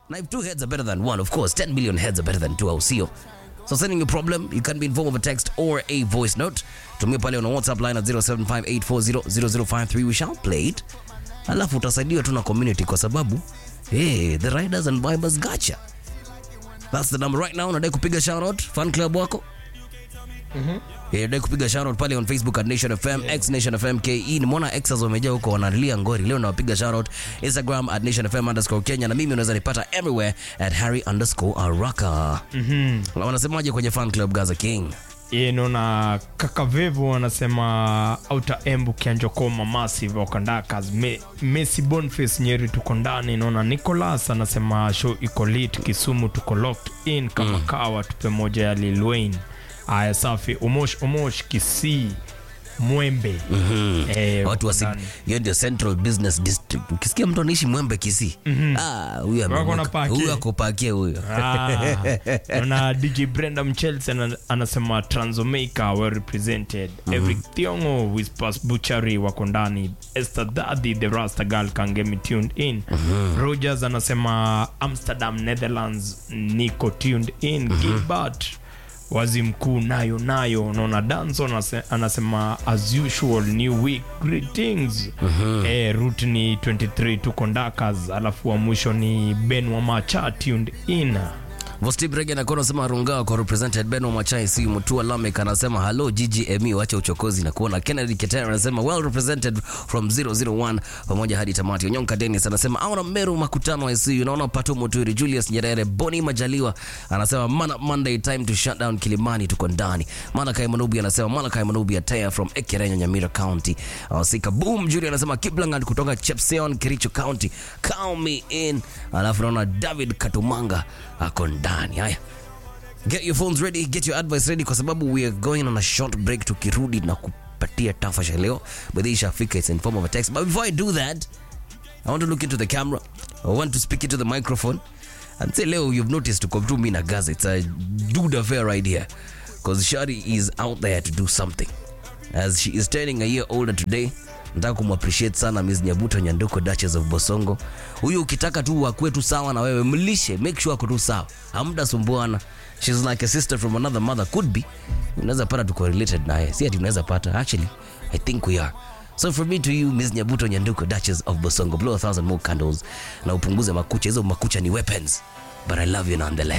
Now, if two heads are better than one, of course, 10 million heads are better than two, au sio? So sending your problem, you can be in form of a text or a voice note. Tumia pale on WhatsApp line at 0758400053. We shall play it. Alafu utasaidiwa tu na community kwa sababu hey, the riders and vibers gotcha. That's the number right now. Unadai kupiga shout out fan club wako? Yeah, unadai kupiga shout out pale on Facebook at Nation FM, X Nation FM KE. Nimeona Xers wamejaa huko wanalia ngori. Leo nawapiga shout out Instagram at Nation FM underscore Kenya na mimi unaweza nipata everywhere at Harry underscore Araka. Mhm. Wanasemaje kwenye fan club Gaza King? Ye, naona kaka Vevo anasema auta embu kianjokoma massive wakandakas Me, Messi Boniface Nyeri tuko ndani. Naona Nicholas anasema show iko lit Kisumu tuko locked in kama kawa tupe moja ya Lil Wayne. Aya safi Omosh Omosh Kisii Mwembe eh, watu wa ndani. hiyo ndio Central Business District. Ukisikia mtu anaishi Mwembe Kisii, ah, huyu Wako amemuka. na paki. huyu akopakia huyo. Ah, na DJ Brenda Mchelsi ana- anasema Transomaica well represented Every Thiongo Whispers Butchery wako ndani Esther Daddy the Rasta Girl can get me tuned in Rogers anasema Amsterdam Netherlands niko tuned in Gilbert wazi mkuu nayo nayo unaona danson anase- anasema as usual new week greetings eh, root ni 23 tuko ndakas alafu wa mwisho ni ben wamacha tuned in Vostip Rege anakuwa anasema Runga kwa represented Ben wa Machai si Mutua Lamek anasema hello GGME wacha uchokozi na kuona Kennedy Ketera anasema well represented from 001 pamoja hadi tamati. Onyonka Dennis anasema aona Meru makutano wa ICU naona Pato Muturi Julius Nyerere Boni Majaliwa anasema mana Monday time to shut down Kilimani tuko ndani. Malakai Manubi anasema Malakai Manubi ataya from Ekerenyo Nyamira County. Uh, Sika Boom Julie anasema Kiplangat kutoka Chepseon Kericho County. Count me in. Alafu naona David Katumanga ako ndani. Haya. Get your phones ready, get your advice ready kwa sababu we are going on a short break tukirudi na kupatia tafasha leo. But hii ishafika it's in form of a text. But before I do that, I want to look into the camera. I want to speak into the microphone. And say leo you've noticed tuko tu mimi na Gaza. It's a dude affair right here. Because Shari is out there to do something. As she is turning a year older today. Nataka kumappreciate sana Miss Nyabuto Nyanduko Duchess of Bosongo. Huyu ukitaka tu akue tu sawa na wewe, mlishe, make sure ako tu sawa. Hamda sumbuana. She's like a sister from another mother could be. Unaweza pata tuko related naye. Si ati unaweza pata. Actually, I think we are. So from me to you, Miss Nyabuto Nyanduko Duchess of Bosongo, blow a thousand more candles na upunguze makucha. Hizo makucha ni weapons. But I love you nonetheless.